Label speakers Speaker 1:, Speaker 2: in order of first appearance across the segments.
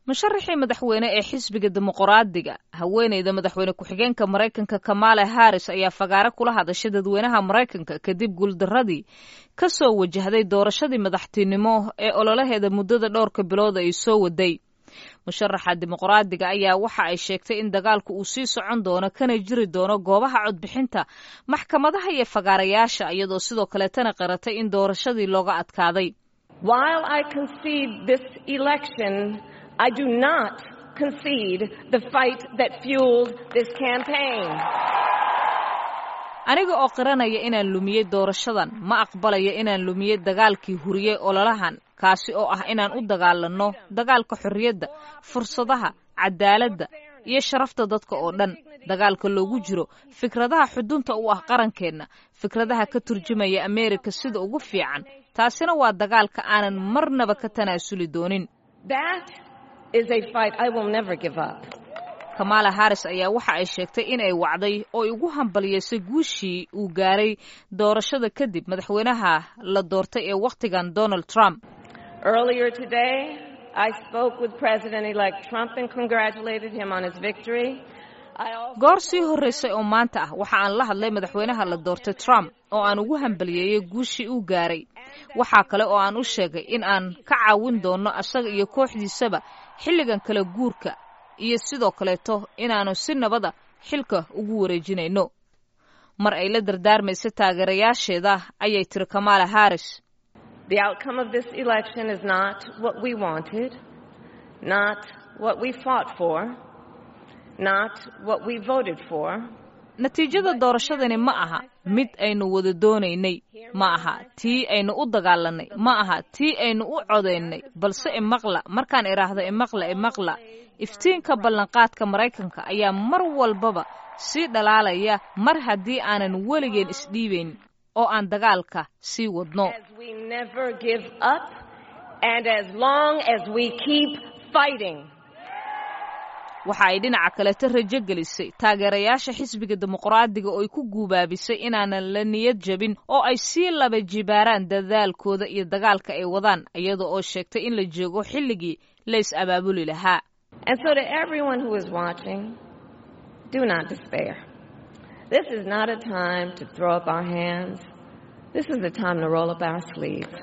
Speaker 1: musharaxii madaxweyne ee xisbiga dimuqraadiga haweeneyda madaxweyne ku-xigeenka maraykanka kamala harris ayaa fagaare kula hadashay dadweynaha maraykanka kadib guuldaradii ka soo wajahday doorashadii madaxtinimo ee ololaheeda muddada dhowrka bilood ay soo waday musharaxa dimuqraadiga ayaa waxa ay sheegtay in dagaalku uu sii socon doono kana jiri doono goobaha codbixinta maxkamadaha iyo fagaarayaasha iyadoo sidoo kaleetana qaratay in doorashadii looga adkaaday
Speaker 2: I do not concede the fight that fueled this campaign.
Speaker 1: aniga oo qiranaya inaan lumiyey doorashadan ma aqbalayo inaan lumiyey dagaalkii huriyey ololahan kaasi oo ah inaan u dagaalanno dagaalka xorriyadda fursadaha cadaaladda iyo sharafta dadka oo dhan dagaalka loogu jiro fikradaha xudunta u ah qarankeenna fikradaha ka turjumaya ameerika sida ugu fiican taasina waa dagaalka aanan marnaba ka tanaasuli doonin kamala harris ayaa waxa ay sheegtay in ay wacday oo ugu hambaliyeysay guushii uu gaaray doorashada kadib madaxweynaha la doortay ee wakhtigan donald trump goor sii horreysay oo maanta ah waxa aan la hadlay madaxweynaha la doortay trump oo aan ugu hambaliyeeyey guushii uu gaaray waxaa kale oo aan u sheegay in aan ka caawin doono asaga iyo kooxdiisaba xilligan kala guurka iyo sidoo kaleeto inaanu si nabada xilka ugu wareejinayno mar ay la dardaarmaysa taageerayaasheeda ayay tiri kamala harris natiijada doorashadani ma aha mid aynu wada doonaynay ma aha tii aynu u dagaalanay ma aha tii aynu u codaynay balse imaqla markaan idhaahdo imaqla imaqla iftiinka ballanqaadka maraykanka ayaa mar walbaba sii dhalaalaya mar haddii aanan weligeen isdhiibayn oo aan dagaalka sii wadno waxa ay dhinaca kaleto rajo gelisay taageerayaasha xisbiga dimuqraadiga oo ay ku guubaabisay inaanan la niyad jabin oo ay sii laba jibaaraan dadaalkooda iyo dagaalka ay wadaan iyada oo sheegtay in la joogo xilligii la is abaabuli lahaa
Speaker 2: And so to everyone who is watching, do not despair. This is not a time to throw up our hands. This is a time to roll up our sleeves.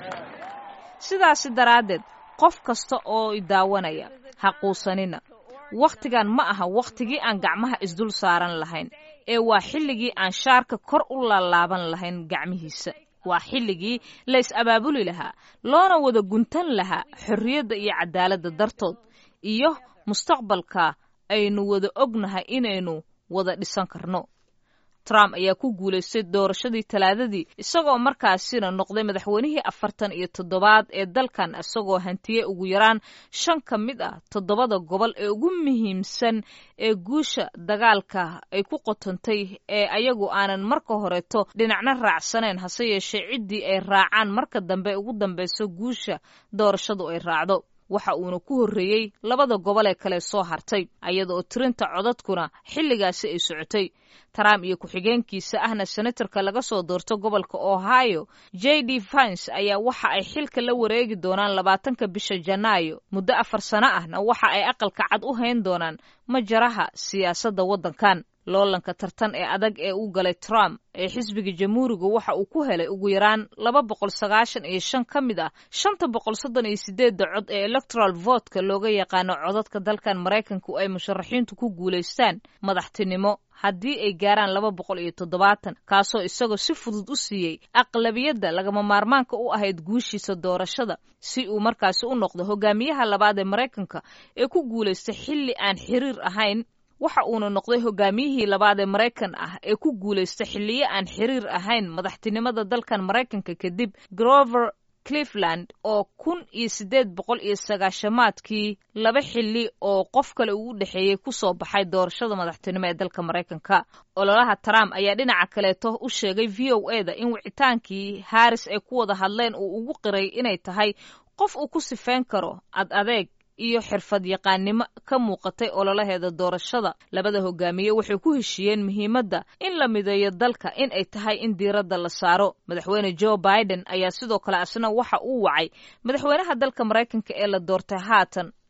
Speaker 1: sidaasi daraaddeed qof kasta oo idaawanaya ha quusanina wakhtigan ma aha wakhtigii aan gacmaha isdul saaran lahayn ee waa xilligii aan shaarka kor u laalaaban lahayn gacmihiisa waa xilligii la is abaabuli lahaa loona wada guntan lahaa xorriyadda iyo cadaaladda dartood iyo mustaqbalka aynu wada ognahay inaynu wada dhisan karno trump ayaa ku guulaystay doorashadii talaadadii isagoo markaasina noqday madaxweynihii afartan iyo toddobaad ee dalkan isagoo hantiyey ugu yaraan shan ka mid ah toddobada gobol ee ugu muhiimsan ee guusha dagaalka ay ku qotantay ee ayagu aanan marka horeeto dhinacna raacsanayn hase yeeshee ciddii ay raacaan marka dambe ugu dambeyso guusha doorashadu ay raacdo waxa uuna ku horreeyey labada gobol ee kale soo hartay iyada oo tirinta codadkuna xilligaasi ay socotay trump iyo ku-xigeenkiisa ahna senatarka laga soo doorto gobolka ohio j d vance ayaa waxa ay xilka la wareegi doonaan labaatanka bisha janaayo muddo afar sano ahna waxa ay aqalka cad u hayn doonaan majaraha siyaasadda waddankan loolanka tartan ee adag ee u galay trump ee xisbiga jamhuuriga waxa uu ku helay ugu yaraan laba boqol sagaashan iyo shan ka mid ah shanta boqol soddon iyo sideedda cod ee electoral votka looga yaqaano codadka dalkan maraykanku ay musharaxiintu ku guulaystaan madaxtinimo haddii ay gaaraan laba boqol iyo toddobaatan kaasoo isagoo si fudud u siiyey aqlabiyadda lagama maarmaanka u ahayd guushiisa doorashada si uu markaasi u noqdo hogaamiyaha labaad ee maraykanka ee ku guulaystay xilli aan xiriir ahayn waxa uuna noqday hogaamiyihii labaad ee maraykan ah ee ku guulaystay xilliyo aan xiriir ahayn madaxtinimada dalkan maraykanka kadib grover cleveland oo kun iyo siddeed boqol iyo sagaashamaadkii laba xilli oo qof kale uu u dhexeeyey ku soo baxay doorashada madaxtinimo ee dalka maraykanka ololaha trump ayaa dhinaca kaleeto u sheegay v o e da in wicitaankii harris ay ku wada hadleen uu ugu qiray inay tahay qof uu ku sifeyn karo ad adeeg iyo xirfad yaqaannimo ka muuqatay ololaheeda doorashada labada hogaamiye waxay ku heshiiyeen muhiimadda in la mideeyo dalka in ay tahay in diiradda la saaro madaxweyne joe biden ayaa sidoo kale asna waxa uu wacay madaxweynaha dalka maraykanka ee la doortay haatan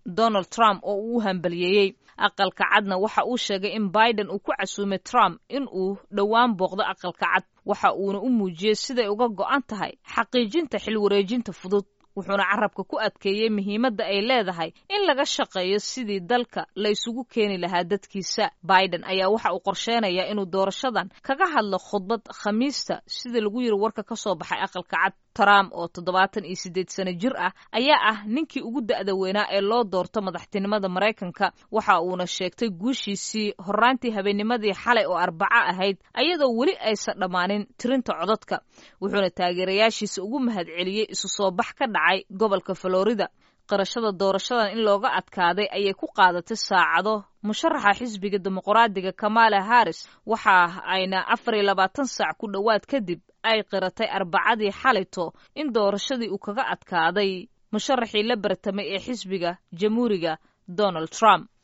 Speaker 1: donald trump oo uu u hambaliyeeyey aqalka cadna waxa uu sheegay in biden uu ku casuumay trump in uu dhowaan booqdo aqalka cad waxa uuna u muujiyey siday uga go'an tahay xaqiijinta xil wareejinta fudud wuxuuna carabka ku adkeeyey muhiimadda ay leedahay in laga shaqeeyo sidii dalka la isugu keeni lahaa dadkiisa biden ayaa waxa uu qorsheynayaa inuu doorashadan kaga hadlo khudbad khamiista sida lagu yiri warka ka soo baxay aqalka cad trump oo toddobaatan iyo siddeed sano jir ah ayaa ah ninkii ugu da'da weynaa ee loo doorto madaxtinimada maraykanka waxa uuna sheegtay guushiisii horraantii habeennimadii xalay oo arbaco ahayd ayadoo weli aysan dhammaanin tirinta codadka wuxuuna taageerayaashiisa ugu mahadceliyey isu soo bax ka dhacay gobolka florida qirashada doorashadan in looga adkaaday ayay ku qaadatay saacado musharaxa xisbiga dimuqraadiga kamala harris waxa ayna afar iyo labaatan saac ku dhowaad kadib ay qiratay arbacadii xalito in doorashadii uu kaga adkaaday musharaxii la bartamay ee xisbiga jamhuuriga donald trump